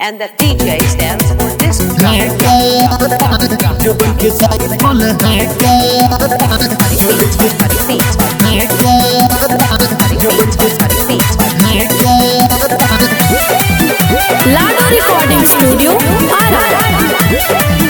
And the DJ stands for disc है क्या जो बन के साथ बोल है क्या jockey. Feet, feet, है क्या जो बन के साथ feet. है क्या लाडो रिकॉर्डिंग स्टूडियो आरा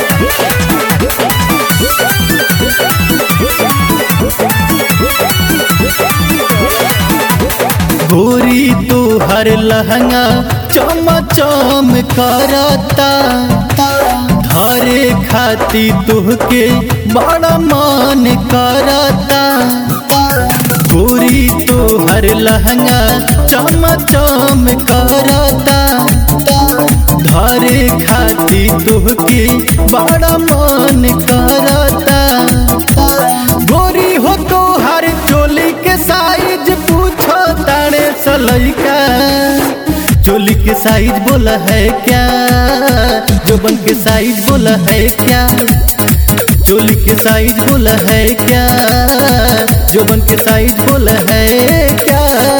गोरी तू हर लहंगा चम चम करता धारे खाती तुहके बड़ा मान करता गोरी तू हर लहंगा चम चम करता धारे खाती तुहके बड़ा मान करता गोरी हो तो हर चोली के साइज पूछो तारे सलैका चोली के साइज बोला है क्या जोबन के साइज बोला है क्या चोली के साइज बोला है क्या जोबन के साइज बोला है क्या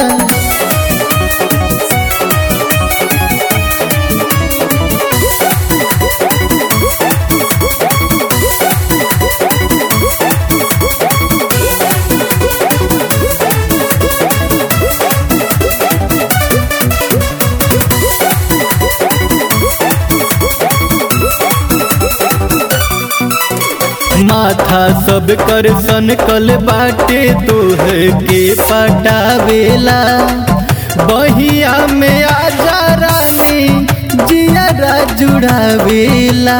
माथा सब कर सन कल बाटे तोह के पटावेला बहिया में आजा रानी जियारा जुड़ावेला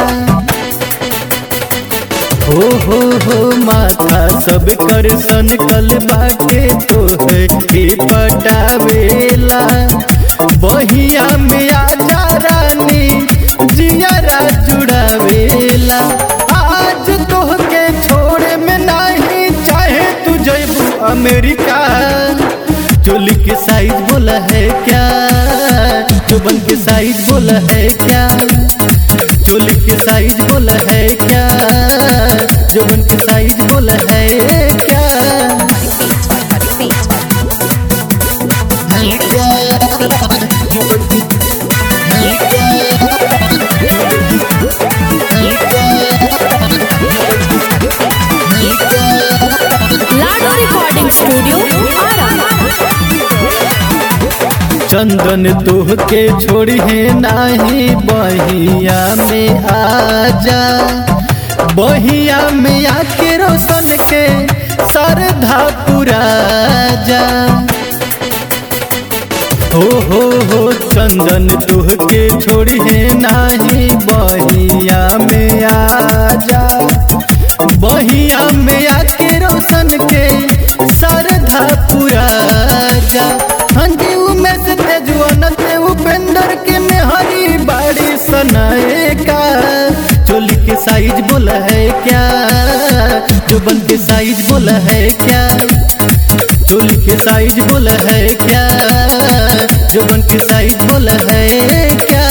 हो हो हो माथा सब कर सन कल बाटे तोह के पटावेला बहिया में आजा रानी जियारा जुड़ावेला आज तोहके छोड़े में नहीं चाहे तू जैबू अमेरिका चोली के साइज बोला है क्या जुबन के साइज बोला है क्या चोली के साइज बोला है क्या जुबन के साइज बोला है क्या Feet, feet, जुबन की है क्या लाडो रिकॉर्डिंग स्टूडियो आरा चंदन तोह के छोड़ी है नाही बहिया में आजा बहिया में आके रोशन के सरधा पुरा जा हो हो हो चंदन तोह के छोड़ी है नाही बहिया में आजा बहिया में आके रोशन के सरधा पुरा जा हंजी उमें से तेजुअन ते उपेंद्र के मेहरी बाड़ी सनाए का चोली के साइज बोला है क्या जुबन के साइज बोला है क्या चोली के साइज बोला है क्या जुबन के साइज बोला है क्या